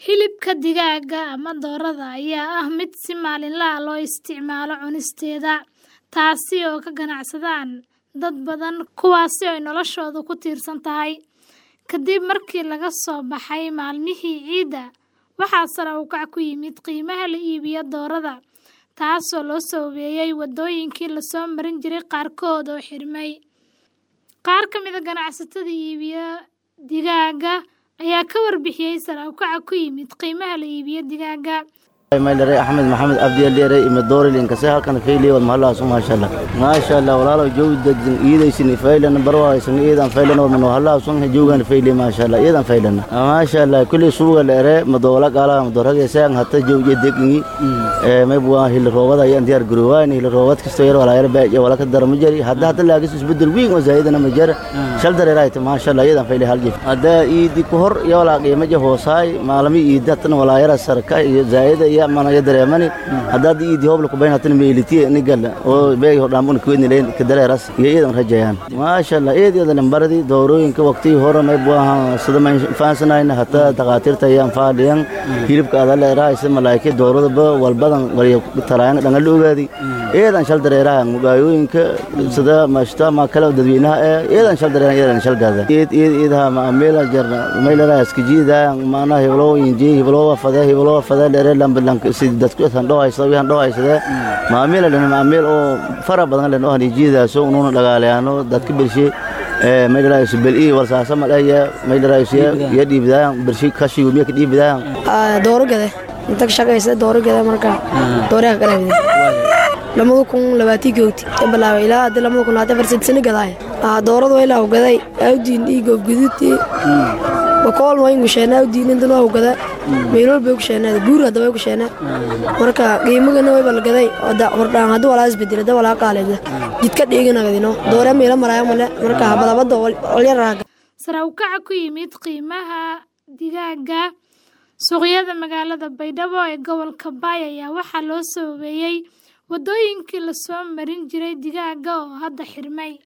Hilibka digaaga ama doorada ayaa ah mid si maalinle ah loo isticmaalo cunisteeda, taasi oo ay ka ganacsadaan dad badan kuwaas oo ay noloshoodu ku tiirsan tahay. Ka dib markii laga soo baxay maalmihii ciida, waxaa sare u kac ku yimid qiimaha la iibiyo doorada, taasoo loo saameeyay waddooyinkii la soo marin jiray qaarkood oo xirmay. Qaar ka mid ah ganacsatada iibiya digaaga ayaa ka warbixiyay sare u kaca ku yimid qiimaha la iibiyo digaaga. maydhare axmed maxamed abdiyaldheere ime doorilinkaase halkan fayliya wad mahalahaas maasha allah maasha allah walaalow jowi degdin iidaysin faylan barwaaysan iidan faylan wad mano halahaas un joogan fayliya maasha allah iidan faylan maasha allah kulli suuga dheere madoola gaala madoorage saan hata jowi degni ee may bua hil roobada ayaan diyaar garoowaan hil roobad kasto yar walaa yar baa wala ka darma jari hadda hadda laagis isbedel weyn oo zaayidana ma jar shal dareeraayta maasha allah iidan fayliya hal jif hadda iidi ku hor iyo walaa qiimo je hoosaay maalmi iidatan walaa yara sarka iyo zaayida iyo mana ya dareemani haddaad iidi hobla ku baynatan meeliti nigal oo beey hodhaambun kuwedni leen ka dareeras iyo iidan rajayaan maasha allah eed iyo lambaradi doorooyinka waqtigii hore may buaha sida ma faansanayna hataa dhaqaatiirta ayaan faadhiyan hilibka ada leeraaysa malaa'ika dooradaba walbadan waliya taraayan dhangal la ogaadi eedan shal dareeraha mugaayooyinka sida maashta ma kale dadweynaha ee eedan shal dareeraha eedan shal gaada eed eed eedaha ma ameela jarna maylara iskijiida maana heblo inji heblo wafada heblo wafada dheere lambalank si dadku tan dhawaysada waxaan dhawaysada maameel dhan maameel oo fara badan leen oo hanijiidaaso unuuna dhagaaleano dadka bilshi ee maydharaayso bel ii warsaasa madhaya maydharaayso ya dhiibdaan bilshi kashigu miya ka dhiibdaan dooro gade inta shaqaysa dooro gade marka dooraha kala hide lamada kun labaatii googti ka bilaabay ilaa hadda lamada kun hadda farsad sano gadaay doorada ilaa u gaday awdiin ii goobguduudtii bakool waa ingu sheenaa awdiin intan waa u gada meelol bay ku sheenaa buur hadda way ku sheenaa marka qiimagana way bal gaday hordhaan hadda walaa isbedel hadda walaa qaaleeda jidka dhiiganagadino doora meela maraya male marka habadabada olyaraaga Sare u kaca ku yimid qiimaha digaaga suuqyada magaalada Baydhabo ee gobolka Bay ayaa waxaa loo saameeyay waddooyinkii la soo marin jiray digaaga oo hadda xirmay.